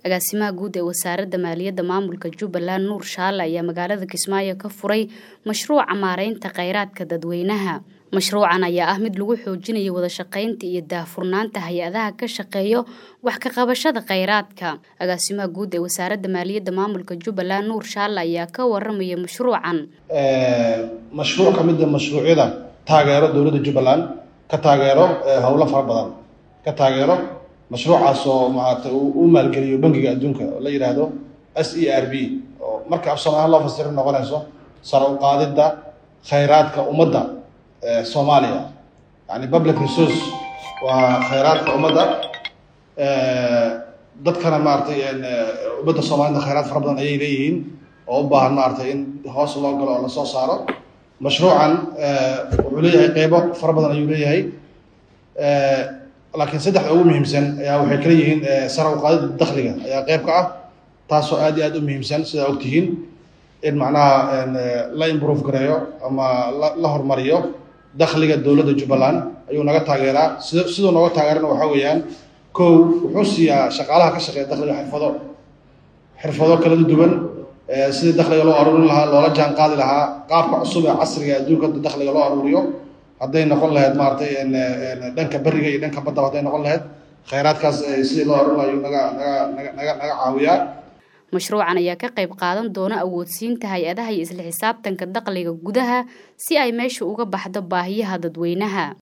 agaasimaha guud ee wasaaradda maaliyadda maamulka jubbaland nuur shaale ayaa magaalada kismaayo ka furay mashruuca maareynta kheyraadka dadweynaha mashruucan ayaa ah mid lagu xoojinayo wada shaqaynta iyo daahfurnaanta hay-adaha ka shaqeeyo wax ka qabashada kheyraadka agaasimaha guud ee wasaaradda maaliyadda maamulka jubbaland nuur shaale ayaa ka waramaya mashruucan mashruuc ka mid a mashruucyada taageero dowladda jubbaland ka taageero howlo fara badan ka taageero mashruucaas oo maaragtay u maalgeliyo bangiga adduunka oo la yidhaahdo s e r b oo marka af soomaaliya loo fasiro noqonayso sare u qaadidda kheyraadka ummadda soomaaliya yani public resource waa kheyraadka ummadda dadkana maaragtay ummadda soomaalida kheyraad fara badan ayay leeyihiin oo u baahan maaragtay in hoos loo galo oo lasoo saaro mashruucan wuxuu leeyahay qeybo fara badan ayuu leeyahay laakiin saddexda ugu muhiimsan ayaa waxay kala yihiin sare u qaadida dakhliga ayaa qeyb ka ah taasoo aad iyo aad u muhiimsan sidaa ogtihiin in macnaha la improve gareeyo ama la horumariyo dakhliga dowladda jubbaland ayuu naga taageeraa sid siduu nooga taageerana waxaa weeyaan kow wuxuu siiyaa shaqaalaha ka shaqeeya dakhliga xirfado xirfado kala duwan sidii dakhliga loo aruurin lahaa loola jaan qaadi lahaa qaabka cusub ee casriga adduunka dakhliga loo aruuriyo hadday noqon lahayd maaragtay dhanka beriga iyo dhanka badda hadday noqon lahayd kheyraadkaas sidii loo aruurin lahayo naga naga naga naga naga caawiyaa mashruucan ayaa ka qayb qaadan doona awoodsiinta hay-adaha iyo isla xisaabtanka dakhliga gudaha si ay meesha uga baxdo baahiyaha dadweynaha